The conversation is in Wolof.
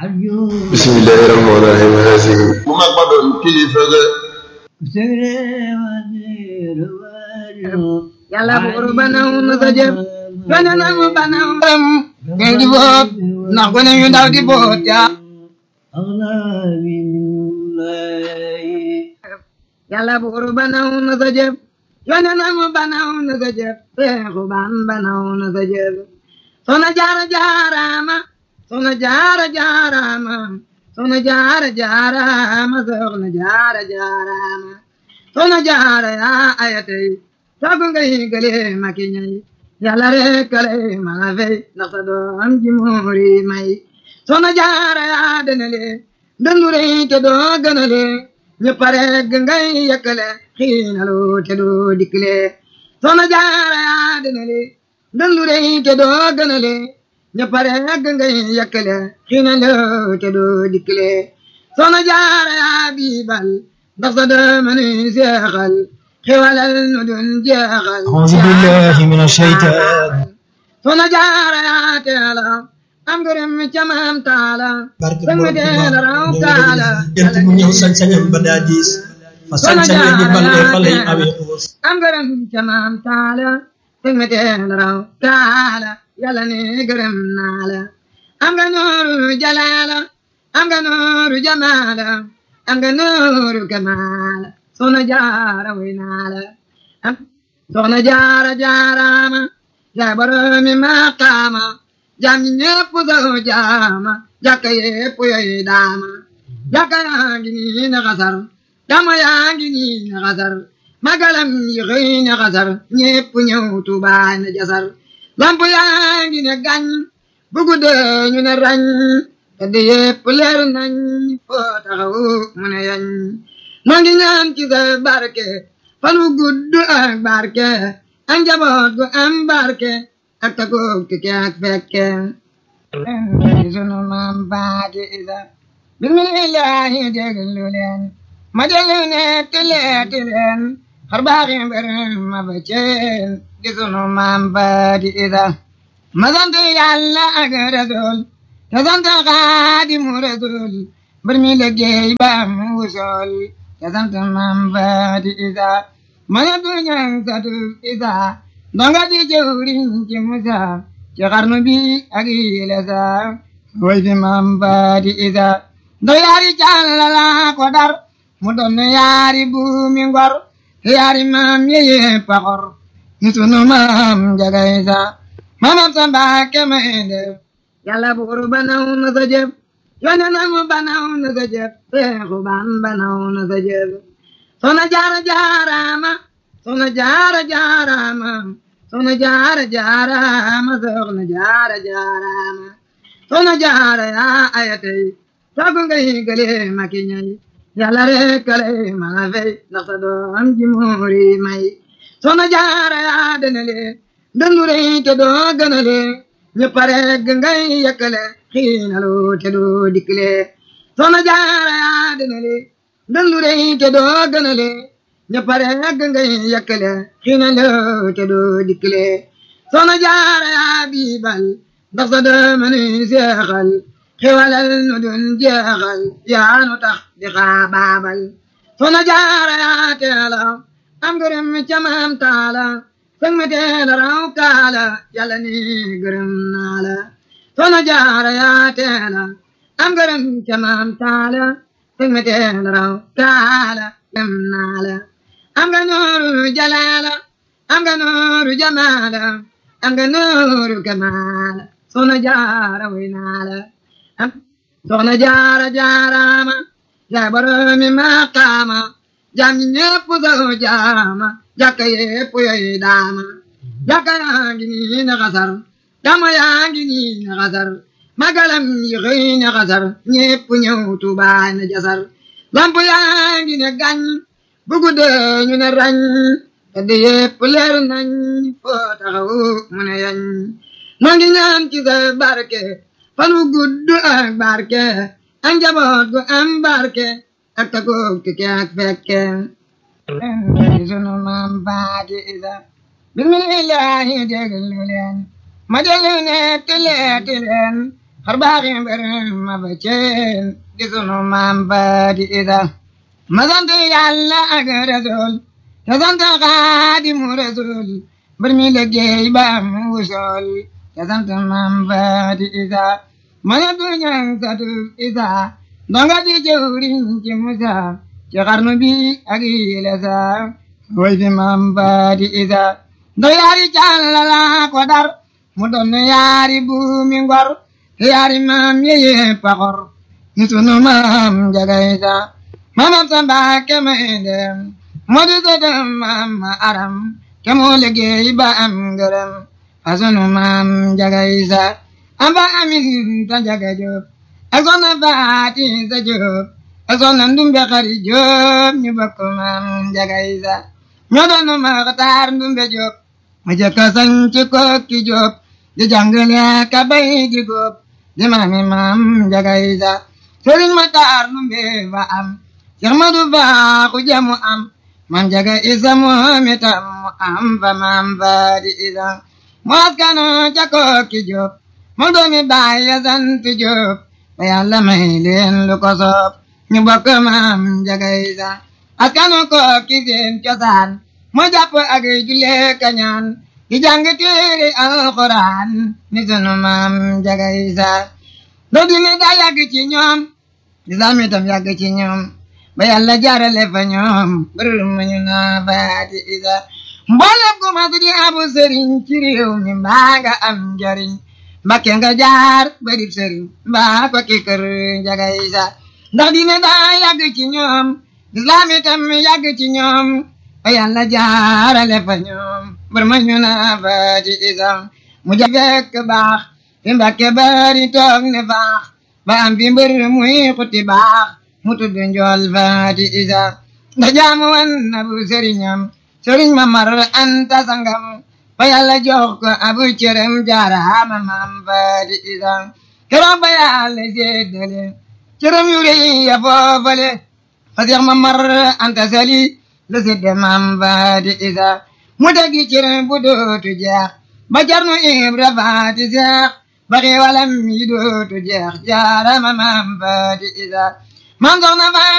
bismillahi rahmaani rahim haasihi bu mag ba doon kilifa ga yàlla buur ba naw na sa jëf yone na mu ba naw ram ngay di boot ndax gone yu ndaw di boot yaa yàlla buur ba naw na sa jëf yone na mu ba naw na sa jëf seexu ban ba naw na sa jëf sona jaara jaaraama sona jaara jaaraama sona jaara jaaraama soxna jaara jaaraama sona jaara yaa ayatay sagu ngay gële maki ñay yàlla rek kale mala fey ndax sa doom ji muuri may sona jaara yaa denale dëndure te doo gënale ñëpp rek ngay yëkkale xiinalu te doo dikkale sona jaara yaa denale dëndure te doo gënale ñëpp rek ngay yëkkale xiinalu te doo dikkale sona jaara yaa biibal ndax sa doom ni seexal xewalal nu dun jeexal أعوذ بالله من الشيطان sona jaara yaa teela am ngërëm ca maam taala barke danga borom teela raw Tuuba taala jant mu ñëw sañ-sañam ba daa diis fa sañ-sañam di balle fa lay awee xuus am ngërëm ca maam taala danga teela raw taala yàlla ne gërëm naa la am nga nooru jalaala am nga nooru jamaala am nga nooru kamaala sona jaara way naa la am soxna jaara jaaraama yaa boroomi maqaama jaam ñi ñépp soo jaama jàkka yépp yoy daama jàkka yaa ngi nii na xasar dama yaa ngi nii na xasar magalam yi xëy na xasar ñépp ñëw Tuubaa na jasar lamp yaa ngi ne gañ bu guddee ñu ne rañ tedd yépp leer nañ foo taxaw mu ne yañ noo ngi ñaan ci sa barke fan wu gudd ak barke ak njaboot gu am barke ak tagoog tukke ak fekke sunu maam baati isa bismillahi déglu leen ma déglu ne tileeti leen xar baaxi mbër ma ba ceen di sunu maam baati isa ma sant yàlla ak rasul te sant xaadimu rasul mbër mi liggéey ba am wusool te sant maam baati isa ma ne du ñang satu isa ndonga di jëwriñ ci musa ci xarnu bi ak yile sa way fi maam baati isa ndo yaari càllala ko dar mu doon yaari buumi ngor yaari maam yeye paxor ni sunu maam njaga isa mamam sa mbaake may def yàlla buur ba naw na sa jëf yone na mu ba naw na sa jëf seexu ban ba naw na sa jëf sona jaara jaaraama sona jaara jaaraama sona jaara jaaraama soxna jaara jaaraama sona jaara yaa ayatay sagu ngay gële maki ñay yàlla rek kale mala fey ndax sa doom ji muuri may sona jaara yaa denale dëndure te doo gënale ñëpp rek ngay yëkkale xiinalu te doo dikkale sona jaara yaa denale dëndure te doo gënale ñëpp rek ngay yëkkale xiinalu te doo dikkale sona jaara yaa biibal ndax sa doom ni seexal xewalal nu dun jeexal yaa nu tax di xaabaabal sona jaara yaa teela am gërëm ca maam taala sëng me teela raw kaala yàlla ni gërëm naa la sona jaara yaa teela am gërëm ca maam taala sëng me teela raw kaala gërëm naa la am nga nooru jalaala am nga nooru jamaala am nga nooru kamaala sona jaara way naa la am soxna jaara jaaraama yaa boroomi maqaama jaam ñi ñépp soo jaama jàkka yépp yoy daama jàkka yaa ngi nii na xasar dama yaa ngi nii na xasar magalam yi xëy na xasar ñépp ñëw Tuubaa na jasar lamp yaa ngi ne gañ bu guddee ñu ne rañ tedd yépp leer nañ foo taxaw mu ne yañ noo ngi ñaan ci sa barke fan wu gudd ak barke ak njaboot gu am barke ak tagoog tukke ak fekke sunu maam baati isa bismillahi déglu leen ma déglu ne tileeti leen xar baaxi mbër ma ba ceen di sunu maam faati isa ma sant yàlla ak rasul te sant xaadimu rasul mbër mi liggéey ba am wusool te sant maam faati isa ma ne du ñaan satu isa ndonga di jëwriñ ci musa ci xarnu bi ak yile sa way fi maam faati isa ndo yaari càllala ko dar mu doon yaari buumi ngor yaari maam yeye paxor ni sunu maam njaga isa maamam sa mbaake may dem moo di sëtam maam ma aram te moo liggéey ba am ngërëm fa sunu maam njaga isa amba amin ta njaga jóob ak soxna faati sa jóob ak soxna ndumbe xari jóob ñu bokk maam njaga isa ñoo doon maxtaar ndumbe jóob mu jëkka sañ ci kokki jóob di jàngale ka bay di góob di maami maam njaga isa sëriñ maxtaar ndumbe ba am Seex Madu Baaxu jamu am maam njaga isa moom itam mu am fa maam faati isa mu askano ca kokki jóob mu doomi baay ya sant jóob ba yàlla may leen lu ko soob ñu bokk maam njaga isa askano kokki seen cosaan moo jàpp ak julle kañaan di jàng téere alxuraan ni sunu maam njaga isa doo dine daa yàgg ci ñoom lislaam itam yàgg ci ñoom ba yàlla jaarale fa ñoom bërër ma ñu naa faati isa mboolem ku ma di abu sëriñ ci réew mi mbaa nga am njariñ mbakke nga jaar barib sëriñ mbaa ko ki kër njaga isa ndax dine daa yàgg ci ñoom lislaam itam yàgg ci ñoom ba yàlla jaarale fa ñoom bër ma ñu naa faati isa mu ja fekk baax fi mbakke bari toog ne faax ba am fi mbër muy xuti baax mu tudd njool faati isa nda jaamu wan na bu sëriñam sëriñ ma mar anta sangam ba yàlla jox ko abu cërëm jaaraama maam faati isa keroog ba yàlla séddale cërëm yu rëy ya foofale fa seex ma mar anta sali la sédde maam faati isa mu tegi cërëm bu dootu jeex ba jarnu ibra faati seex ba xiiwalam yi dootu jeex jaaraama maam faati isa maam soxna